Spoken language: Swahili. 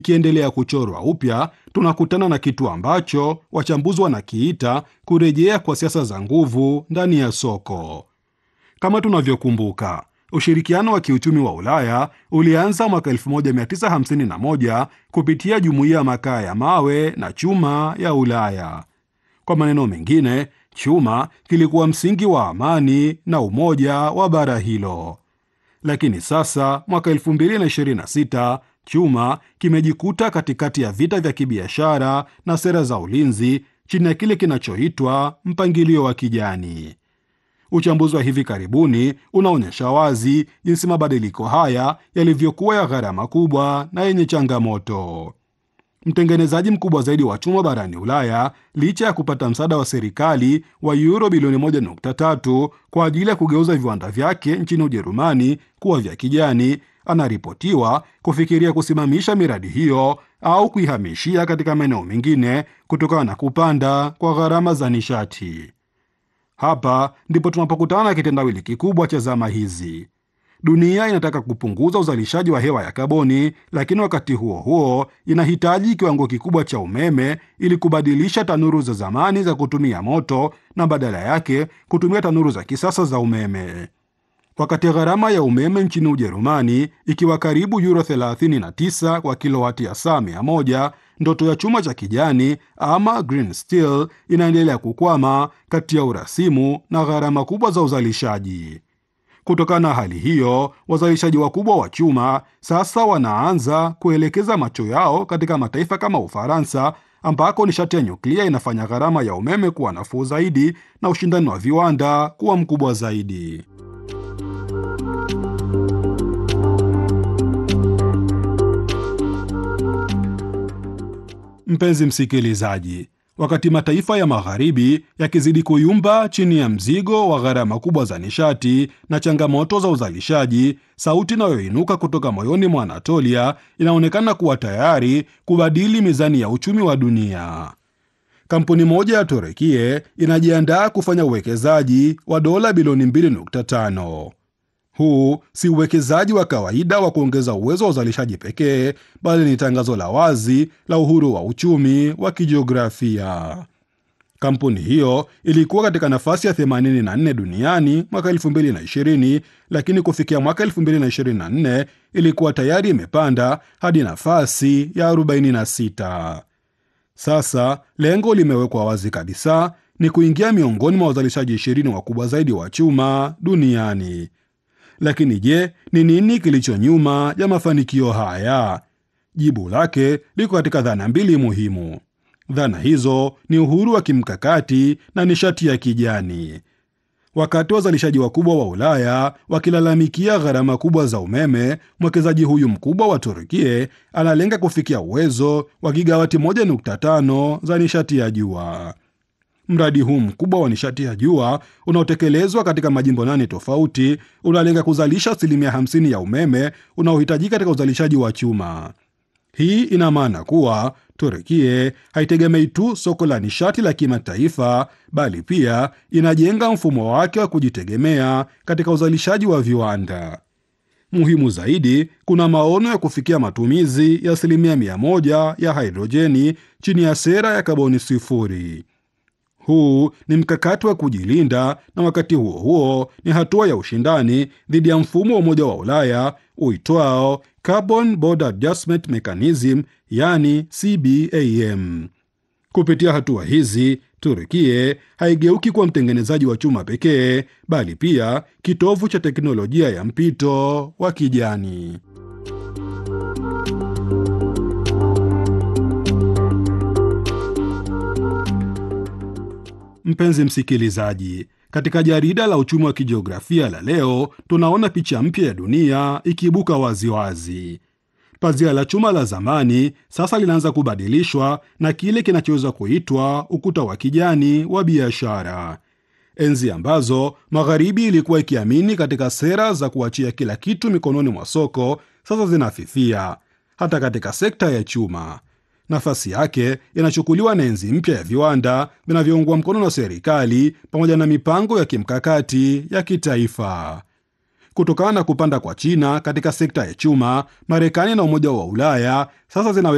ikiendelea kuchorwa upya, tunakutana na kitu ambacho wachambuzi wanakiita kurejea kwa siasa za nguvu ndani ya soko. Kama tunavyokumbuka, ushirikiano wa kiuchumi wa Ulaya ulianza mwaka 1951 kupitia jumuiya ya makaa ya mawe na chuma ya Ulaya. Kwa maneno mengine, chuma kilikuwa msingi wa amani na umoja wa bara hilo. Lakini sasa mwaka 2026 chuma kimejikuta katikati ya vita vya kibiashara na sera za ulinzi chini ya kile kinachoitwa mpangilio wa kijani. Uchambuzi wa hivi karibuni unaonyesha wazi jinsi mabadiliko haya yalivyokuwa ya gharama kubwa na yenye changamoto. Mtengenezaji mkubwa zaidi wa chuma barani Ulaya, licha ya kupata msaada wa serikali wa euro bilioni 1.3 kwa ajili ya kugeuza viwanda vyake nchini Ujerumani kuwa vya kijani, anaripotiwa kufikiria kusimamisha miradi hiyo au kuihamishia katika maeneo mengine kutokana na kupanda kwa gharama za nishati. Hapa ndipo tunapokutana na kitendawili kikubwa cha zama hizi. Dunia inataka kupunguza uzalishaji wa hewa ya kaboni, lakini wakati huo huo inahitaji kiwango kikubwa cha umeme ili kubadilisha tanuru za zamani za kutumia moto na badala yake kutumia tanuru za kisasa za umeme. Wakati gharama ya umeme nchini Ujerumani ikiwa karibu euro 39 kwa kilowati ya saa 100, ndoto ya chuma cha kijani ama green steel inaendelea kukwama kati ya urasimu na gharama kubwa za uzalishaji. Kutokana na hali hiyo, wazalishaji wakubwa wa chuma sasa wanaanza kuelekeza macho yao katika mataifa kama Ufaransa, ambako nishati ya nyuklia inafanya gharama ya umeme kuwa nafuu zaidi na ushindani wa viwanda kuwa mkubwa zaidi. Mpenzi msikilizaji, wakati mataifa ya magharibi yakizidi kuyumba chini ya mzigo wa gharama kubwa za nishati na changamoto za uzalishaji, sauti inayoinuka kutoka moyoni mwa Anatolia inaonekana kuwa tayari kubadili mizani ya uchumi wa dunia. Kampuni moja ya Torekie inajiandaa kufanya uwekezaji wa dola bilioni 2.5. Huu si uwekezaji wa kawaida wa kuongeza uwezo wa uzalishaji pekee, bali ni tangazo la wazi la uhuru wa uchumi wa kijiografia. Kampuni hiyo ilikuwa katika nafasi ya 84 duniani mwaka 2020, lakini kufikia mwaka 2024 ilikuwa tayari imepanda hadi nafasi ya 46. Sasa lengo limewekwa wazi kabisa, ni kuingia miongoni mwa wazalishaji 20 wakubwa zaidi wa chuma duniani. Lakini je, ni nini kilicho nyuma ya mafanikio haya? Jibu lake liko katika dhana mbili muhimu. Dhana hizo ni uhuru wa kimkakati na nishati ya kijani. Wakati wazalishaji wakubwa wa Ulaya wakilalamikia gharama kubwa za umeme, mwekezaji huyu mkubwa wa Turkie analenga kufikia uwezo wa gigawati 1.5 za nishati ya jua. Mradi huu mkubwa wa nishati ya jua unaotekelezwa katika majimbo nane tofauti unalenga kuzalisha asilimia 50 ya umeme unaohitajika katika uzalishaji wa chuma. Hii ina maana kuwa Turekie haitegemei tu soko la nishati la kimataifa, bali pia inajenga mfumo wake wa kujitegemea katika uzalishaji wa viwanda. Muhimu zaidi, kuna maono ya kufikia matumizi ya asilimia mia moja ya hidrojeni chini ya sera ya kaboni sifuri. Huu ni mkakati wa kujilinda na wakati huo huo ni hatua ya ushindani dhidi ya mfumo wa Umoja wa Ulaya uitwao Carbon Border Adjustment Mechanism, yani CBAM. Kupitia hatua hizi, Turkie haigeuki kuwa mtengenezaji wa chuma pekee, bali pia kitovu cha teknolojia ya mpito wa kijani. Mpenzi msikilizaji, katika jarida la uchumi wa kijiografia la leo tunaona picha mpya ya dunia ikiibuka waziwazi. Pazia la chuma la zamani sasa linaanza kubadilishwa na kile kinachoweza kuitwa ukuta wa kijani wa biashara. Enzi ambazo magharibi ilikuwa ikiamini katika sera za kuachia kila kitu mikononi mwa soko, sasa zinafifia hata katika sekta ya chuma. Nafasi yake inachukuliwa na enzi mpya ya viwanda vinavyoungwa mkono na serikali pamoja na mipango ya kimkakati ya kitaifa. Kutokana na kupanda kwa China katika sekta ya chuma, Marekani na Umoja wa Ulaya sasa zinawe